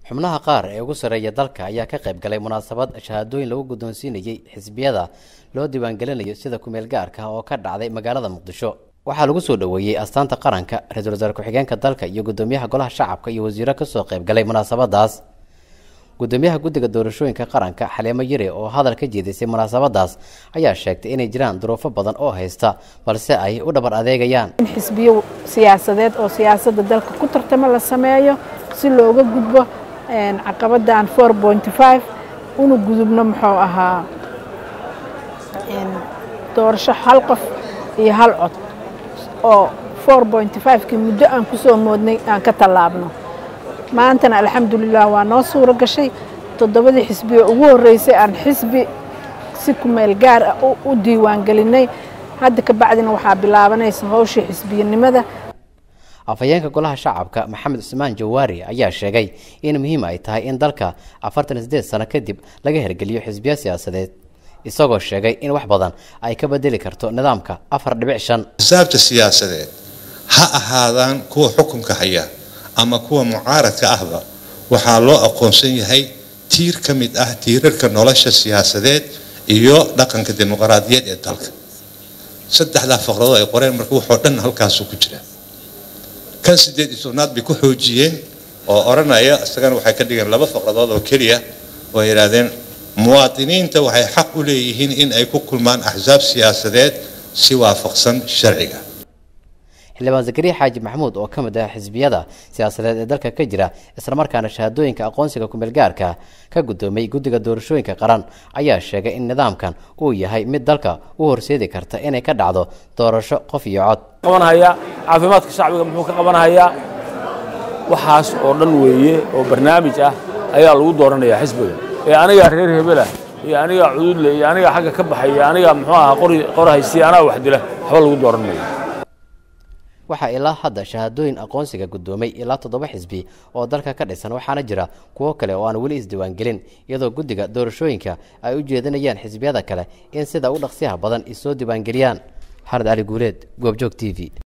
xubnaha qaar ee ugu sarreeya dalka ayaa ka qayb galay munaasabad shahaadooyin lagu guddoonsiinayey xisbiyada loo diiwaangelinayo sida kumeel gaarka oo ka dhacday magaalada muqdisho waxaa lagu soo dhoweeyey astaanta qaranka ra-iisul wasaare ku-xigeenka dalka iyo guddoomiyaha golaha shacabka iyo wasiiro kasoo qayb galay munaasabadaas guddoomiyaha guddiga doorashooyinka qaranka xaleemo yare oo hadal ka jeedisay munaasabadaas ayaa sheegtay inay jiraan duruufo badan oo haysta balse ay u dhabar adeegayaan in xisbiyo siyaasadeed oo siyaasadda dalka ku tartamo la sameeyo si looga gudbo caqabadan four pointy five una gudubno muxuu ahaa doorasho hal qof iyo hal cod oo four pointy five-kii muddo aan ku soo moodnay aan ka tallaabno maantana alxamdulilah waa noo suuro gashay toddobadii xisbiyo ugu horreysay aan xisbi si kumeel gaar ah u diiwaangelinay hadda ka bacdina waxaa bilaabanaysa howshii xisbiyanimada afhayeenka golaha shacabka maxamed cusmaan jawaari ayaa sheegay in muhiim ay tahay in dalka afartan sideed sano kadib laga hergeliyo xisbiyo siyaasadeed isagoo sheegay in wax badan ay ka bedeli karto nidaamka afar dhibic shan xisaabta siyaasadeed ha ahaadaan kuwa xukunka haya ama kuwa mucaaradka ahba waxaa loo aqoonsan yahay tiir ka mid ah tiirarka nolosha siyaasadeed iyo dhaqanka dimuqraadiyeed ee dalka saddexdaa faqradood ay qoreen marka waxoo dhan halkaasu ku jira kan sideed iyo tobnaad bay ku xoojiyeen oo odhanaya isagana waxay ka dhigeen laba faqradood oo keliya oo ay yidhaahdeen muwaadiniinta waxay xaq u leeyihiin in ay ku kulmaan axsaab siyaasadeed si waafaqsan sharciga xildhibaan zakariya xaaji maxamuud oo ka mid ah xisbiyada siyaasadeed ee dalka ka jira islamarkaana shahaadooyinka aqoonsiga kumeel gaarka ka guddoomay guddiga doorashooyinka qaran ayaa sheegay in nidaamkan uu yahay mid dalka u horseedi karta inay ka dhacdo doorasho qof iyo cod qabanhayaa caafimaadka shacbiga muxuu ka qabanhayaa waxaas oo dhan weeye oo barnaamij ah ayaa lagu dooranayaa xisbiga ee anigaa reer hebelah iyo anigaa cududle iyo anigaa xagga ka baxay iyo anigaa muxuu ahaa qori qorahaysi anaa wax dila waxba lagu dooran mayo waxaa ilaa hadda shahaadooyin aqoonsiga guddoomay ilaa toddoba xisbi oo dalka ka dhisan waxaana jira kuwo kale oo aan weli isdiiwaangelin iyadoo guddiga doorashooyinka ay u jeedinayaan xisbiyada kale in sida u dhaqsiyaha badan isoo diiwaangeliyaan xamed cali guuleed goobjoog t v